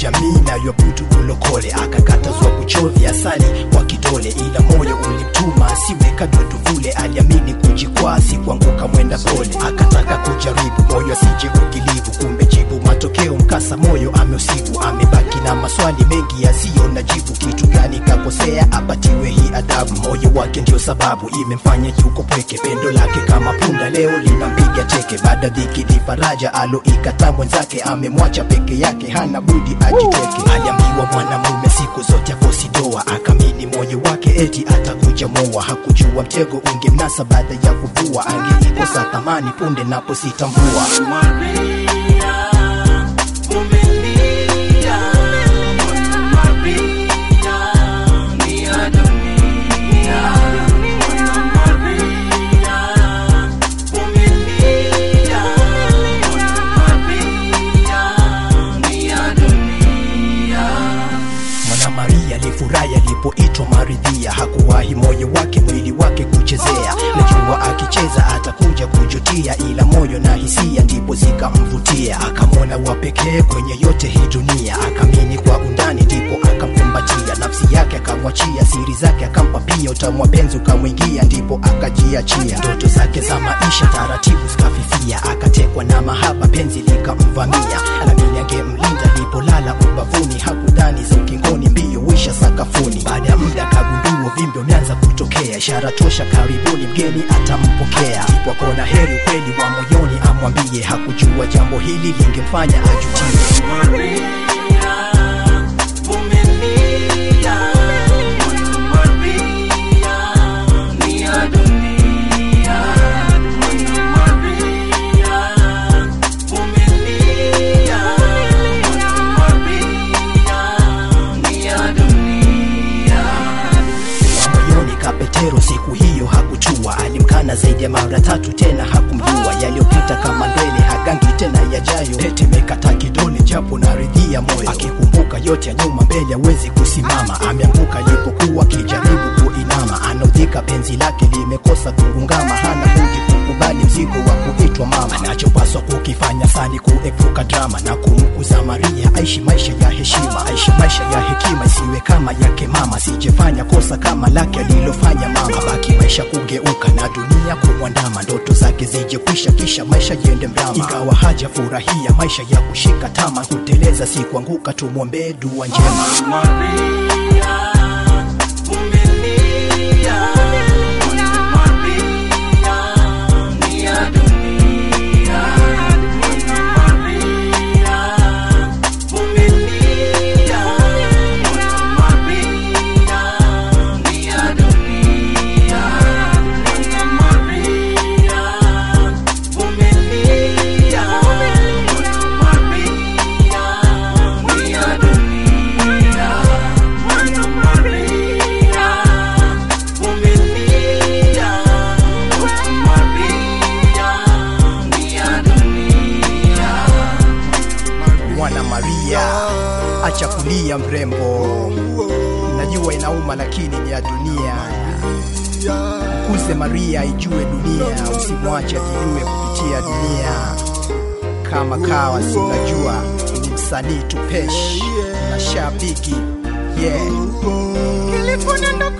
jamii nayoabudu ulokole akakatazwa kuchovya asali kwa kidole ila moyo ulimtuma asiwe kadodo vule aliamini kujikwaa si kuanguka mwenda pole akataka kujaribu moyo asije ugilivu kumbe jibu matokeo mkasa moyo ameusibu amebaki na maswali mengi yasiyo na jibu kitu gani kakosea apatiwe hii adabu moyo wake ndio sababu imemfanya yuko pweke pendo lake kama punda leo linampiga teke baada dhiki ni faraja aloikataa mwenzake amemwacha peke yake hana budi ajiteke aliambiwa mwanamume siku zote akosi doa akamini moyo wake eti atakuja moa hakujua mtego ungemnasa baada ya kuvua angeikosa thamani punde napositambua Maria, vumilia, Maria, ni ya dunia. Maria, vumilia, Maria, ni ya dunia. Mwana Maria alifurahi alipoitwa Maridhia, hakuwahi moyo wake mwili wake kuchezea. Najua akicheza atakuja kujutia, ila moyo na hisia ndipo zikamvutia. Akamwona wa pekee kwenye yote hii dunia, akamini kwa undani, ndipo akamkumbatia. Nafsi yake akamwachia, siri zake akampa pia, utamu wa penzi ukamwingia, ndipo akajiachia. Ndoto zake za maisha taratibu zikafifia, akatekwa na mahaba, penzi likamvamia. Alamini angemlinda alipolala ubavuni, hakudhani za ukingoni, mbio wisha sakafuni. Baada ya muda kagundua uvimbe umeanza kutokea, ishara tosha, karibuni mgeni atampokea. Ndipo akaona heri ukweli wa moyoni amwambie, hakujua jambo hili lingemfanya ajutie. Maria, vumilia, Maria, ni ya dunia. Maria, vumilia, Maria, ni ya dunia. moyoni kapetero siku hiyo hakuchua alimkana zaidi ya mara tatu tena hakumjua yaliyopita kama mbele hagangi tena yajayo tetemekata kidole japo naridhia moyo akikumbuka yote ya nyuma mbele hawezi kusimama ameanguka alipokuwa akijaribu kuinama anaudhika penzi lake limekosa kugungama hana budi kukubali mzigo wa kuitwa mama anachopaswa kukifanya sani kuepuka drama na kumkuza maria aishi maisha ya heshima aishi maisha ya hekima isiwe kama yake mama sijefanya kosa kama lake alilofanya mama baki maisha kugeuka na dunia kumwandama ndoto zake zije kwisha kisha maisha yende mrama ikawa haja furahia maisha ya kushika tama kuteleza si kuanguka tumwombee dua njema Maria, vumilia, Maria, ni ya dunia. Maria, vumilia, Maria, ni ya dunia. Maria, vumilia, Maria, ni ya dunia. Mwana Maria, vumilia, Maria, ni ya dunia. mwana maria acha kulia mrembo najua inauma lakini ni ya dunia mkuze maria ijue dunia usimwache ajijue kupitia dunia kama kawa si unajua ni msanii tupesh na shabiki yeah Kiliponiondoka